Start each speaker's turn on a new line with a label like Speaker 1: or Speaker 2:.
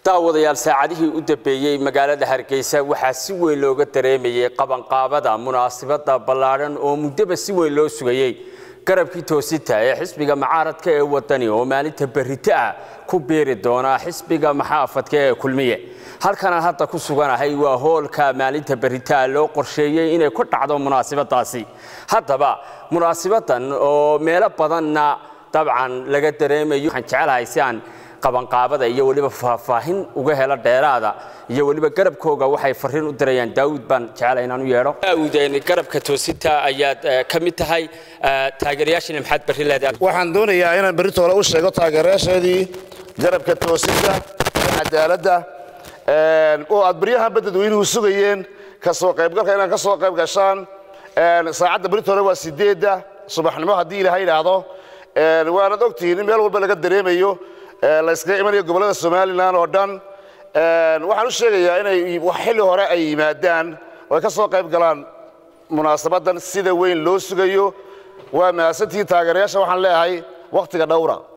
Speaker 1: daawadayaal saacadihii u dambeeyey magaalada hargeysa waxaa si weyn looga dareemayay qabanqaabada munaasabada ballaadhan oo muddaba si weyn loo sugayey garabkii toosinta ee xisbiga macaaradka ee wadani oo maalinta berrito ah ku biiri doona xisbiga maxaafadka ee kulmiye halkanaan hadda ku suganahay waa hoolka maalinta berritaa loo qorsheeyey inay ku dhacdo munaasabadaasi haddaba munaasabadan oo meelo badanna dabcan laga dareemayo waxaan jecelahay si aan qabanqaabada iyo weliba faahfaahin uga helo dheeraada iyo weliba garabkooga waxay fariin u dirayaan daawud baan jecelahay inaan u yeedho daawud garabka toosinta ayaad ka mid tahay taageerayaashina maxaad berri leedahay
Speaker 2: waxaan doonayaa inaan berrito hore u sheego taageerayaasheedii garabka toosinta iyo cadaaladda oo aad baryahanba dadweynuhu sugayeen kasoo qaybgalka inaad ka soo qayb gashaan saacadda berrito hore waa sideedda subaxnimo haddii ilaha yidhaahdo waanad ogtihiin in meel walba laga dareemayo layskaga imanayo gobollada somalilan oo dhan waxaan u sheegayaa inay xilli hore ay yimaadaan oo ay ka soo qayb galaan munaasabaddan sida weyn loo sugayo waa mahadsantihiin taageerayaasha waxaan leeyahay wakhtiga dhowra